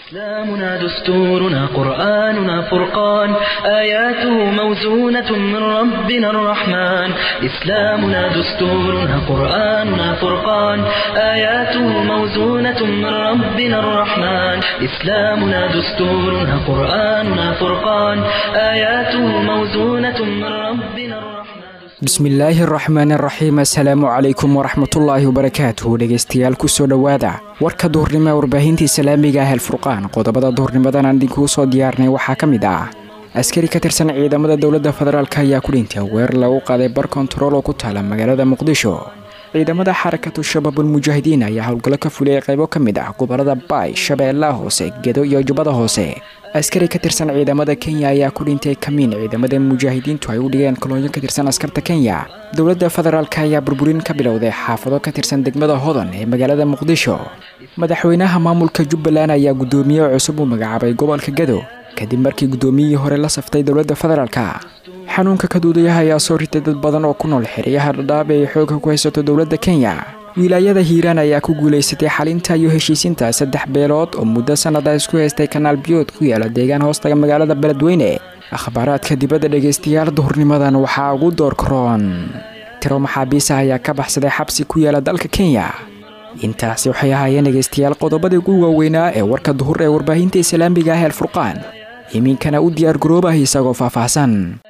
إسلامنا دستورنا قرآننا فرقان آياته موزونة من ربنا الرحمن إسلامنا دستورنا قرآننا فرقان آياته موزونة من ربنا الرحمن إسلامنا دستورنا قرآننا فرقان آياته موزونة من ربنا الرحمن bismillaahi araxmaan araxiim assalaamu calaykum waraxmatullaahi wabarakaatuhu dhegeystayaal kusoo dhowaada warka duhurnimo ee warbaahinta islaamiga ah alfurqaan qodobada duhurnimadan aan idinkuu soo diyaarnay waxaa ka mid ah askari ka tirsan ciidamada dowladda federaalk ayaa ku dhintay weerar lagu qaaday bar kontarool oo ku taala magaalada muqdisho ciidamada xarakatu shabaabul mujaahidiin ayaa howlgallo ka fuliyay qaybo ka mid ah gobolada baay shabeellaha hoose gedo iyo jubbada hoose askari ka tirsan ciidamada kenya ayaa ku dhintay kamiin ciidamada mujaahidiintu ay u dhigeen kolonyo ka tirsan askarta kenya dowladda federaalk ayaa burburin ka bilowday xaafado ka tirsan degmada hodan ee magaalada muqdisho madaxweynaha maamulka jubbaland ayaa guddoomiye cusub u magacaabay gobolka gedo kadib markii guddoomiyihii hore la saftay dowladda federaalk xanuunka kaduudayaha ayaa soo ritay dad badan oo ku nool xeryaha dhadhaab ee ay xoogga ku haysato dowladda kenya wilaayada hiiraan ayaa ku guulaysatay xalinta iyo heshiisinta saddex beelood oo muddo sannada isku haystay kanaal biyood ku yaala deegaan hoostaga magaalada beledweyne akhbaaraadka dibadda dhegaystayaal duhurnimadan waxaa ugu door karoon tiro maxaabiisa ayaa ka baxsaday xabsi ku yaala dalka kenya intaasi waxay ahaayeen dhegaystayaal qodobadii ugu waaweynaa ee warka duhur ee warbaahinta islaamiga ah alfurqaan iminkana u diyaar garoobah isagoo faahfaahsan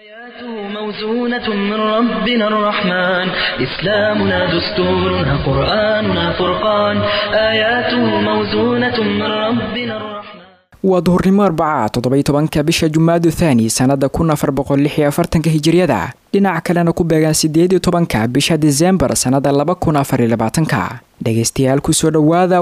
موزونة من ربنا الرحمن إسلامنا دستورنا قرآننا فرقان آياته موزونة من ربنا الرحمن waa duhurnimo arbaca toddoby tobanka bisha jumaadu thaani sannada kun afar boqol lix iyo afartanka hijiriyada dhinac kalena ku beegan sideed iyo tobanka bisha disembar sannada laba kun afar iyo labaatanka dhegaystayaal kusoo dhowaada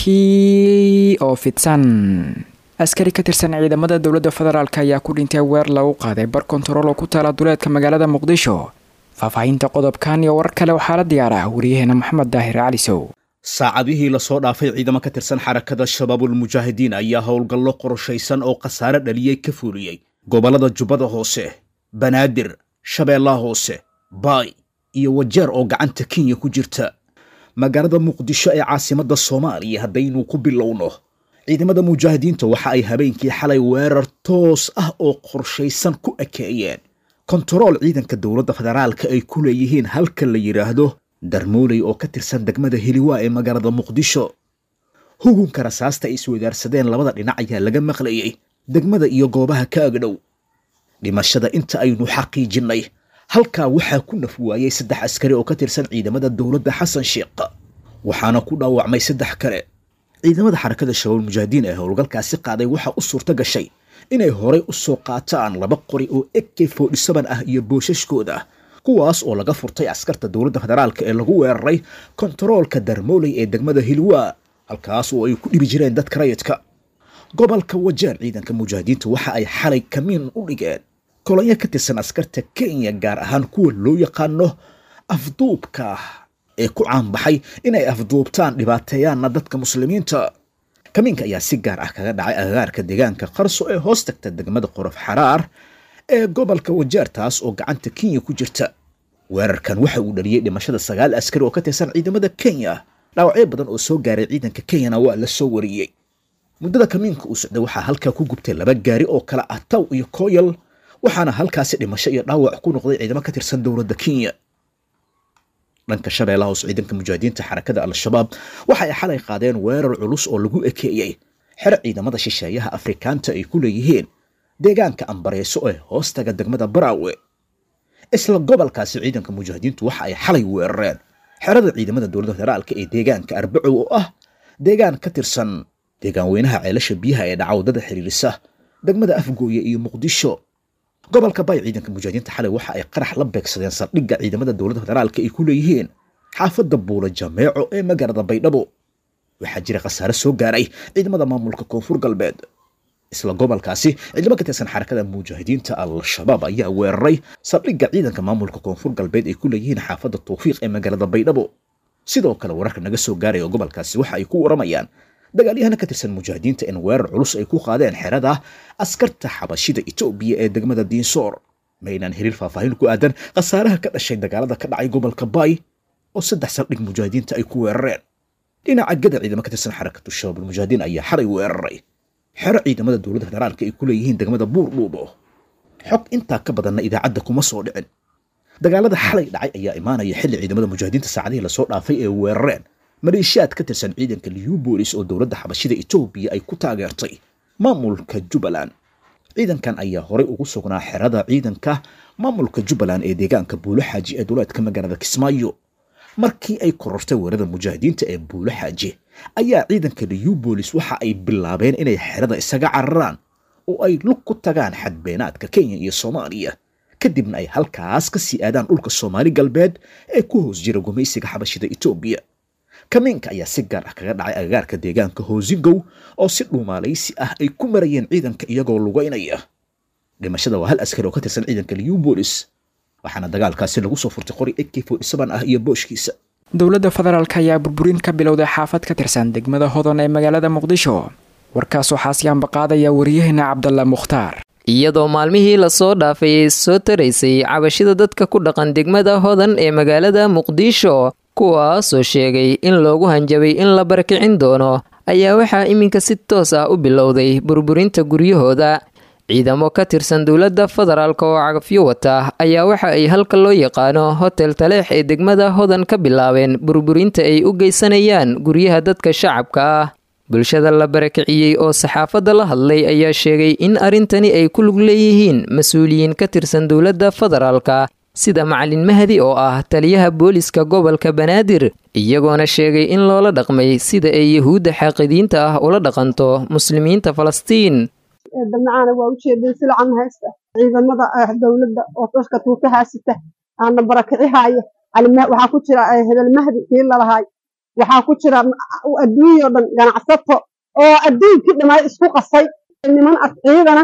warkii oo fidsan askari ka tirsan ciidamada dowladda federaalk ayaa ku dhintay weer lagu qaaday bar kontarool oo ku taala duleedka magaalada muqdisho faahfaahinta qodobkan iyo warar kale waxaa la diyaara wariyaheena maxamed daahir calisow saacadihii lasoo dhaafay ciidamo ka tirsan xarakada shabaabul mujaahidiin ayaa howlgallo qorshaysan oo khasaare dhaliyey ka fuuliyey gobollada jubbada hoose banaadir shabeellaha hoose baay iyo wajeer oo gacanta kenya ku jirta magaalada muqdisho ee caasimadda soomaaliya haddaynu ku bilowno ciidamada mujaahidiinta waxa ay habeenkii xalay weerar toos ah oo qorshaysan ku ekeeyeen kontarool ciidanka dowladda federaalka ay ku leeyihiin halka la yidhaahdo darmooley oo ka tirsan degmada heliwaa ee magaalada muqdisho hugunka rasaasta ay iswadaarsadeen labada dhinac ayaa laga maqlayey degmada iyo goobaha ka agdhow dhimashada inta aynu xaqiijinnay halkaa waxaa ku naf waayey saddex askari oo ka tirsan ciidamada dowladda xasan sheekh waxaana ku dhaawacmay saddex kale ciidamada xarakada shabaab mujaahidiin ee howlgalkaasi qaaday waxaa u suurto gashay inay horay u soo qaataan laba qori oo ek forty-seven ah iyo boosashkooda kuwaas oo laga furtay askarta dowladda federaalk ee lagu weeraray kontaroolka darmooley ee degmada hilwaa halkaas oo ay ku dhibi jireen dadka rayidka gobolka wajeer ciidanka mujaahidiinta waxa ay xalay kamiin u dhigeen kolonyo ka tirsan askarta kenya gaar ahaan kuwa loo yaqaano afduubka ee ku caanbaxay inay afduubtaan dhibaateeyaanna dadka muslimiinta kamiinka ayaa si gaar ah kaga dhacay agagaarka deegaanka qarso ee hoos tagta degmada qorof xaraar ee gobolka wajeer taas oo gacanta kenya ku jirta weerarkan waxa uu dhaliyey dhimashada sagaal askari oo ka tirsan ciidamada kenya dhaawacyo badan oo soo gaaray ciidanka kenyana waa la soo wariyey muddada kamiinka uu socday waxaa halkaa ku gubtay laba gaari oo kala ah taw iyo kooyal waxaana halkaasi dhimasho iyo dhaawac ku noqday ciidamo ka tirsan dowladda kenya dhanka shabeellaha hoos ciidanka mujaahidiinta xarakada al-shabaab waxa ay xalay qaadeen weerar culus oo lagu ekeeyey xero ciidamada shisheeyaha afrikaanta ay ku leeyihiin deegaanka ambareyso ee hoostaga degmada baraawe isla gobolkaasi ciidanka mujaahidiintu waxa ay xalay weerareen xerada ciidamada dowladda federaalka ee deegaanka arbacow oo ah deegaan ka tirsan deegaan weynaha ceelasha biyaha ee dhacawdada xiriirisa degmada afgooye iyo muqdisho gobolka bay ciidanka mujaahidiinta xalay waxa ay qarax la beegsadeen saldhigga ciidamada dowladda federaalka ay ku leeyihiin xaafadda buula jameeco ee magaalada baydhabo waxaa jira khasaare soo gaaray ciidamada maamulka koonfur galbeed isla gobolkaasi ciidamo ka tirsan xarakada mujaahidiinta al-shabaab ayaa weeraray saldhigga ciidanka maamulka koonfur galbeed ay ku leeyihiin xaafadda tawfiiq ee magaalada baydhabo sidoo kale wararka naga soo gaaraya gobolkaasi waxa ay ku waramayaan dagaalyahana ka tirsan mujaahidiinta in weerar culus ay ku qaadeen xerada askarta xabashida etoobiya ee degmada diinsoor ma aynaan helin faahfaahin ku aadan khasaaraha ka dhashay dagaalada ka dhacay gobolka baay oo saddex saldhig mujaahidiinta ay ku weerareen dhinaca gada ciidamo ka tirsan xarakatu shabaab almujaahidiin ayaa xalay weeraray xero ciidamada dowladda federaalka ay ku leeyihiin degmada buurdhuubo xog intaa ka badanna idaacadda kuma soo dhicin dagaalada xalay dhacay ayaa imaanaya xilli ciidamada mujaahidiinta saacadihii lasoo dhaafay ee weerareen maleeshiyaad ka tirsan ciidanka liubolis oo dowladda xabashida etoobiya ay ku taageertay maamulka jubbaland ciidankan ayaa horey ugu sugnaa xerada ciidanka maamulka jubbaland ee deegaanka buulo xaaji ee duleedka magaalada kismaayo markii ay korortay weerarada mujaahidiinta ee buulo xaaji ayaa ciidanka liubolis waxa ay bilaabeen inay xerada isaga cararaan oo ay lug ku tagaan xadbeenaadka kenya iyo soomaaliya kadibna ay halkaas ka sii aadaan dhulka soomaali galbeed ee ku hoos jira gumaysiga xabashida etoobiya kamiinka ayaa si gaar ah kaga dhacay agagaarka deegaanka hoosingow oo si dhuumaalaysi ah ay ku marayeen ciidanka iyagoo lugaynaya dhimashada waa hal askari oo ka tirsan ciidanka liubolis waxaana dagaalkaasi lagu soo furtay qori ak ah iyo booshkiisa dowladda federaalk ayaa burburin ka bilowday xaafad ka tirsan degmada hodan ee magaalada muqdisho warkaas waxaa siyaanba qaadaya waryaheena cabdalla mukhtaar iyadoo maalmihii lasoo dhaafay ay soo taraysay cabashida dadka ku dhaqan degmada hodan ee magaalada muqdisho kuwaasoo sheegay in loogu hanjabay in la barakicin doono ayaa waxaa iminka si toos ah u bilowday burburinta guryahooda ciidamo ka tirsan dowladda federaalk oo cagafyo wata ayaa waxa ay halka loo yaqaano hotel taleex ee degmada hodan ka bilaabeen burburinta ay u geysanayaan guryaha dadka shacabka ah bulshada la barakiciyey oo saxaafadda la hadlay ayaa sheegay in arrintani ay ku lug leeyihiin mas-uuliyiin ka tirsan dowladda federaalka sida macalin mahdi oo ah taliyaha booliska gobolka banaadir iyagoona sheegay in loola dhaqmay sida ay yahuudda xaaqidiinta ah ula dhaqanto muslimiinta falastiin dabnacaana waa ujeedeen silacan haysta ciidamada dowladda oo dadka tuuka haasita aana barakicihaaya waxaa ku jira hebel mahdi kii lalahaay waxaa ku jira adduunyao dhan ganacsato oo adduunkii dhammaay isku qasay niman ad ciidana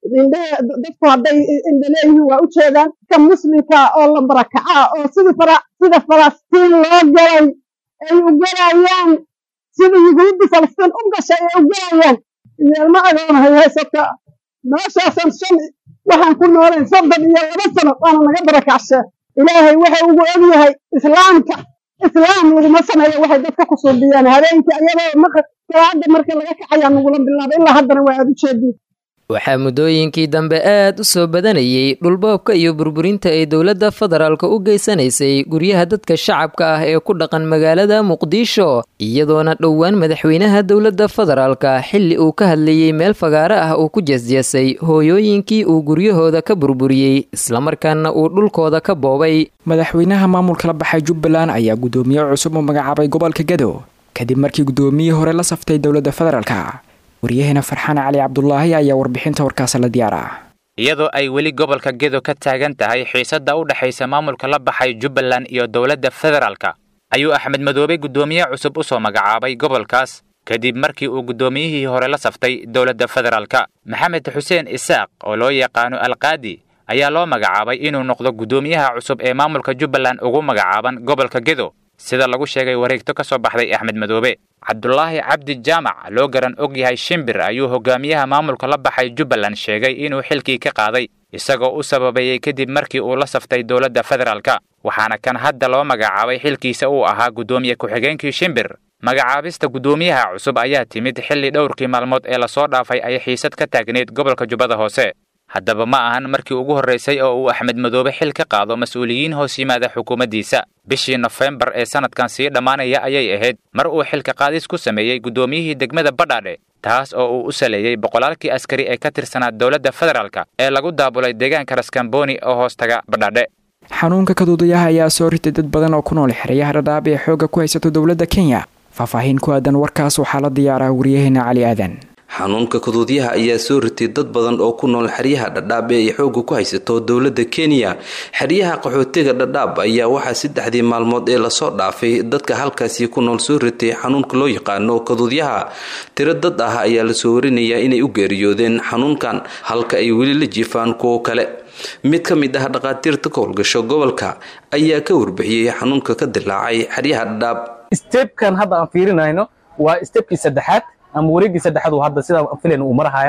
dadku hadday indhaleeyihiin waa u jeedaan ka muslimka oo la barakacaa oo sida falastiin loo galay ay u galayaan sida yuhuudda falastiin u gashay ay u galayaan yeelma agoonahay haysata meeshaasan shan waxaan ku noolayn soddon iyo laba sano waana naga barakacshaa ilaahay waxa ugu ogyahay islaamka islaam laguma sameeyo waxay dadka ku suubiyaan habeenkii ayadoo salaada marka laga kacayaa nagula bilaabay ilaa haddana waa aad u jeediin waxaa muddooyinkii dambe aad u soo badanayay dhulboobka iyo burburinta ay dowladda federaalka u geysanaysay guryaha dadka shacabka ah ee ku dhaqan magaalada muqdisho iyadoona dhowaan madaxweynaha dowladda federaalka xilli uu ka hadlayey meel fagaaro ah uu ku jeesjeesay hooyooyinkii uu guryahooda ka burburiyey islamarkaana uu dhulkooda ka boobay madaxweynaha maamulka la baxay jubbaland ayaa guddoomiye cusub u magacaabay gobolka gado kadib markii guddoomiyihii hore la saftay dowladda federaalka waryaheena farxaan cali cabdulaahi ayaa warbixinta warkaas la diyaar ah iyadoo ay weli gobolka gedo ka taagan tahay xiisadda u dhexaysa maamulka la baxay jubbaland iyo dowladda federaalka ayuu axmed madoobe guddoomiye cusub u soo magacaabay gobolkaas kadib markii uu guddoomiyihii hore la saftay dowladda federaalka maxamed xuseen isaaq oo loo yaqaano alqaadi ayaa loo magacaabay inuu noqdo guddoomiyaha cusub ee maamulka jubbaland ugu magacaaban gobolka gedo sida lagu sheegay wareegto ka soo baxday axmed madoobe cabdulaahi cabdi jaamac loo garan og yahay shimbir ayuu hogaamiyaha maamulka la baxay jubbaland sheegay inuu xilkii ka qaaday isagoo u sababeeyey kadib markii uu la saftay dowladda federaalka waxaana kan hadda loo magacaabay xilkiisa uu ahaa guddoomiye ku-xigeenkii shimbir magacaabista guddoomiyaha cusub ayaa timid xilli dhowrkii maalmood ee lasoo dhaafay ay xiisad ka taagneyd gobolka jubbada hoose haddaba ma ahan markii ugu horraysay oo uu axmed madoobe xil ka qaado mas-uuliyiin hoos yimaada xukuumaddiisa bishii nofembar ee sannadkan sii dhammaanaya ayay ahayd mar uu xilka qaadis ku sameeyey guddoomiyihii degmada badhaadhe taas oo uu u saleeyey boqolaalkii askari ee ka tirsanaa dowladda federaalka ee lagu daabulay deegaanka raskamboni oo hoos taga badhaadhe xanuunka kaduudayaha ayaa soo ritay dad badan oo ku nool xerayaha dhadhaab ee xoogga ku haysato dowladda kenya faahfaahin ku aadan warkaas waxaa la diyaaraa waryaheena cali aadan xanuunka kaduudyaha ayaa soo ritay dad badan oo ku nool xeryaha dhadhaab ee ay xoogga ku haysato dowladda kenya xeryaha qaxootiga dhadhaab ayaa waxaa saddexdii maalmood ee lasoo dhaafay dadka halkaasi ku nool soo ritay xanuunka loo yaqaano kaduudyaha tiro dad ah ayaa lasoo warinayaa inay u geeriyoodeen xanuunkan halka ay weli la jiifaan kuwo kale mid ka mid ah dhaqaatiirta ka howlgasho gobolka ayaa ka warbixiyey xanuunka ka dilaacay xeryaha dhadhaab stebkan hadda aan fiirinayno waa stebkii saddexaad ama wareeggii saddexaad hadda sidaa filan uu marahayaa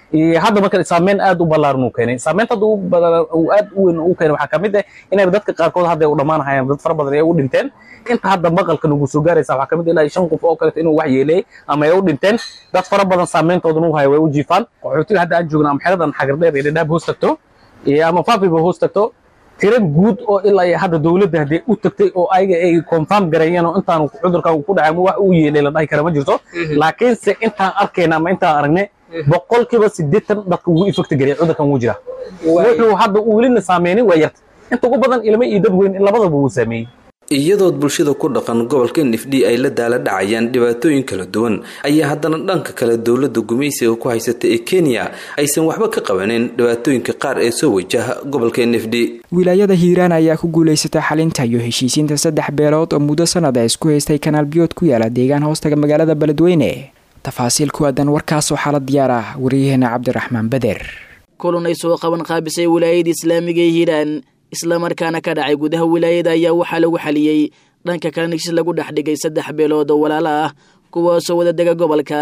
hadda marka saameyn aad u ballaaran uu keenay saameynta hadda uu aad u weyn uu keenay waxaa kamid ah inay dadka qaarkood hadda u dhammaanahayaan dad fara badan ay u dhinteen inta hadda maqalka nagu soo gaaraysa waxaa kamid ilaa shan qof oo kaleeto inuu wax yeeleeyay ama ay u dhinteen dad fara badan saameyntoodana u haya way u jiifaan qaxootiga hadda aan joogna ama xeradan xagardheer iyo dhadhaab hoos tagto ama faafiba hoos tagto tiro guud oo ilaa iyo hadda dowladda haddii u tagtay oo ayaga ay confirm gareeyeen oo intaan cudurkan ku dhacay wax uu yeelay la dhahi kara ma jirto laakiinse intaan arkayna ama intaan aragnay boqolkiiba siddeetan dadka ugu ifekti gareey cudurkan wuu jira wuxuu hadda uu welina saameynin waa yarta inta ugu badan ilmo iyo dad weyn labadaba wuu saameeyey iyadood bulshada ku dhaqan gobolka nifdhi ay la daala dhacayaan dhibaatooyin kala duwan ayaa haddana dhanka kale dowladda gumaysiga ku haysata ee kenya aysan waxba ka qabanin dhibaatooyinka qaar ee soo wajaha gobolka nifdhi wilaayada hiiraan ayaa ku guulaysatay xalinta iyo heshiisiinta saddex beelood oo muddo sanad a isku haystay kanaal biyood ku yaala deegaan hoostaga magaalada beledweyne tafaasiil ku aadan warkaasoo xaalad diyaar ah wariyaheena cabdiraxmaan beder kulan ay soo qaban qaabisay wilaayada islaamiga ee hiiraan islamarkaana ka dhacay gudaha wilaayada ayaa waxaa lagu xaliyey dhanka kalena heshiis lagu dhex dhigay saddex beelood oo walaalo ah kuwaasoo wada dega gobolka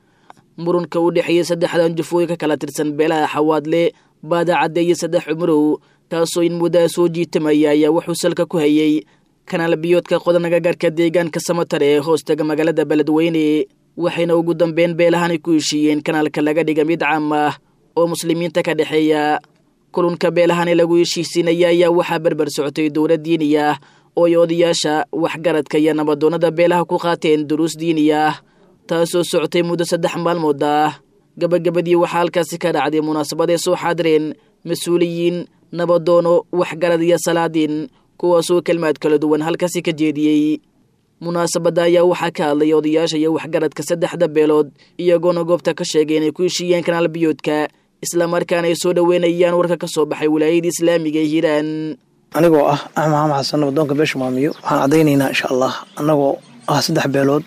murunka u dhexeeyey saddexdan jufooyin ka kala tirsan beelaha xawaadle baadacadde iyo saddex cumurow taasoo in muddaa soo jiitamaya ayaa wuxuu salka ku hayey kanaal biyoodka qodanaga gaarka deegaanka samatar ee hoostaga magaalada beledweyne waxayna ugu dambeyn beelahanay ku heshiiyeen kanaalka laga dhiga mid caam ah oo muslimiinta ka dhexeeya kulunka beelahani lagu heshiisiinaya ayaa waxaa berber socotay dowlad diini ah oo ay odayaasha waxgaradka iyo nabadoonnada beelaha ku qaateen duruus diini ah taasoo socotay muddo saddex maalmood ah gabagabadii waxaa halkaasi ka dhacday munaasabad ay soo xaadireen mas-uuliyiin nabadoono waxgarad iyo salaadiin kuwaasoo kelmaad kala duwan halkaasi ka jeediyey munaasabadda ayaa waxaa ka hadlay odayaasha iyo waxgaradka saddexda beelood iyagoona goobta ka sheegay inay ku heshiiyeen kanaal biyoodka islamarkaana ay soo dhoweynayaan warka ka soo baxay wilaayada islaamiga ee hiiraan anigoo ah axmed maxamed xasan nabadoonka beesha maamiyo waxaan caddaynaynaa insha allah annagoo ah saddex beelood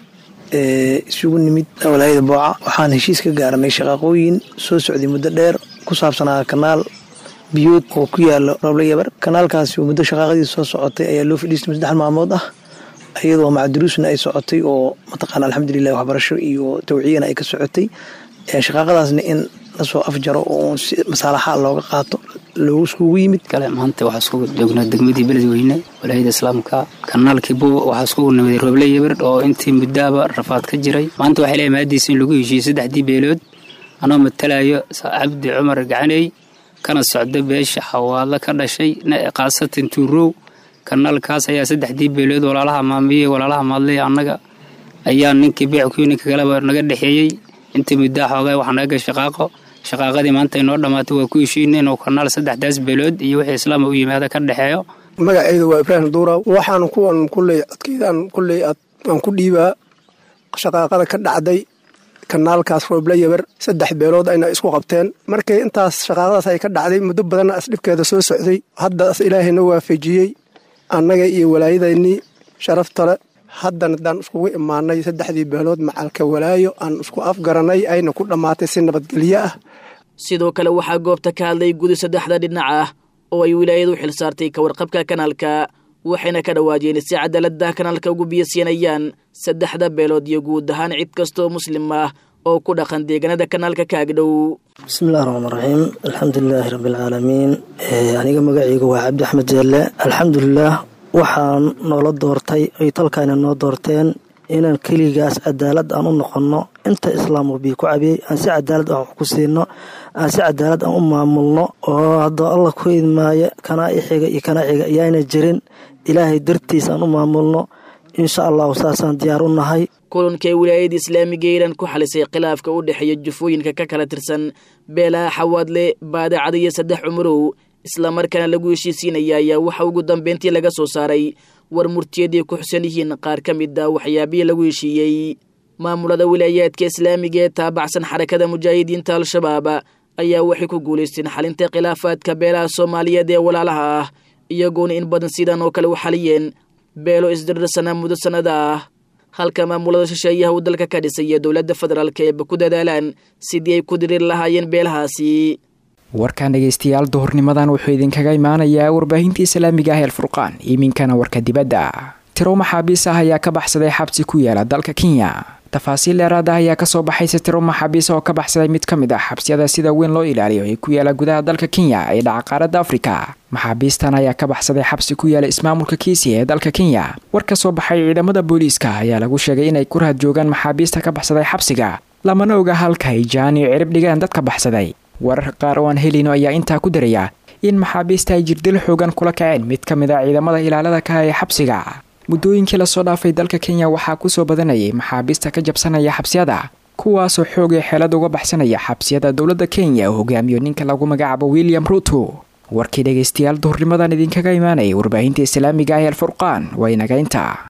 ee isugu nimid walaayada booca waxaan heshiis ka gaaranay shaqaaqooyin soo socday muddo dheer ku saabsanaa kanaal biyood oo ku yaala roble yabar kanaalkaasi muddo shaqaaqadiisa soo socotay ayaa loo fadhiistay saddex maalmood ah iyadoo macduruusna ay socotay oo mataqaana alxamdulilah waxbarasho iyo tawciyana ay ka socotay shaqaaqadaasna in lasoo afjaro oo si masaalaxa looga qaato loogu iskugu yimid kale maanta waxaa isku joognaa degmadii beledweyne walaayada islaamka kanaalkii buuba waxaa iskugu nimiday roble yabir oo intii muddaaba rafaad ka jiray maanta waxay leeyahay maadiisa in lagu heshiiyey saddexdii beelood anoo matalayo cabdi cumar gacaney kana socda beesha xawaadlo ka dhashay khaasatan tuurow kanaalkaas ayaa saddexdii beelood walaalaha maamiye walaalaha maadley annaga ayaa ninkii beeckuyo ninka kaleba naga dhexeeyey intii muddaa xoogaa waxaa naga gal shaqaaqo shaqaaqadii maanta inoo dhammaatay waa ku heshiina inuu kanaal saddexdaas beelood iyo wixii islaama u yimaada ka dhexeeyo magaceyda waa ibraahim duura waxaan kuwan kulley codkeydaan kulley aan ku dhiibaa shaqaaqada ka dhacday kanaalkaas rooble yabar saddex beelood ayna isku qabteen markii intaas shaqaaqadaas ay ka dhacday muddo badanna asdhibkeeda soo socday haddaas ilaahayna waafajiyey annaga iyo walaayadaynii sharaftale haddana haddaan iskugu imaanay saddexdii beelood macalka walaayo aan isku afgaranay ayna ku dhammaatay si nabadgelyo ah sidoo kale waxaa goobta ka hadlay gudi saddexda dhinac ah oo ay wilaayadu xil saartay ka warqabka kanaalka waxayna ka dhawaajeen si cadaaladda kanaalka ugu biyasiinayaan saddexda beelood iyo guud ahaan cid kastaoo muslim ah oo ku dhaqan deegaanada kanaalka kaagdhow bismillahi raxmaan raxiim alxamdulilaahi rabbialcaalamiin aniga magaceyga waa cabdi axmed jeelle alxamdulilaah waxaan noola doortay ay talkaana noo doorteen inaan keligaas cadaalad aan u noqonno inta islaamku bii ku cabiyey aan si cadaalad aan wax ku siino aan si cadaalad aan u maamulno oo haddoo alla ku idmaayo kanaa ixiga iyo kanaa xiga ayaana jirin ilaahay dartiis aan u maamulno insha allahu saasaan diyaar u nahay kulankay wilaayada islaamiga iiraan ku xalisay khilaafka u dhexeeya jufooyinka ka kala tirsan beelaha xawaadle baadacada iyo saddex cumurow islamarkaana lagu heshiisiinaya ayaa waxa ugu dambeyntii laga soo saaray war murtiyadii ku xusan yihiin qaar ka mid a waxyaabihii lagu heshiiyey maamulada wilaayaadka islaamiga ee taabacsan xarakada mujaahidiinta al-shabaab ayaa waxay ku guulaysteen xalinta khilaafaadka beelaha soomaaliyeed ee walaalaha ah iyagoona in badan sidan oo kale u xaliyeen beelo isdirirsanaa muddo sannada ah halka maamulada shisheeyaha uu dalka ka dhisay iyo dowladda federaalk eeba ku dadaalaan sidii ay ku diriir lahaayeen beelahaasi warkan dhegaystayaal duhurnimadan wuxuu idinkaga imaanayaa warbaahinta islaamiga ah eelfurqaan iminkana warka dibadda tiro maxaabiis ah ayaa ka baxsaday xabsi ku yaala dalka kenya tafaasiil dheeraad ah ayaa kasoo baxay sitiro maxaabiis oo ka baxsaday mid ka mid ah xabsiyada sida weyn loo ilaaliyo ee ku yaala gudaha dalka kenya ee dhaca qaaradda afrika maxaabiistan ayaa ka baxsaday xabsi ku yaala ismaamulka kiisi ee dalka kenya war ka soo baxay ciidamada booliiska ayaa lagu sheegay inay ku rahad joogaan maxaabiista ka baxsaday xabsiga lamana oga halka ay jaan iyo cirib dhigeen dadka baxsaday warar qaar oo aan helino ayaa intaa ku daraya in maxaabiista ay jirdil xoogan kula kaceen mid ka mid a ciidamada ilaalada ka ee xabsiga muddooyinkii lasoo dhaafay dalka kenya waxaa kusoo badanayay maxaabiista ka jabsanaya xabsiyada kuwaasoo xoogay xeelad uga baxsanaya xabsiyada dowladda kenya oo hogaamiyo ninka lagu magacaabo william ruto warkii dhegaystayaal duhurnimadan idinkaga imaanayay warbaahinta islaamiga ah ee alfurqaan waa inaga inta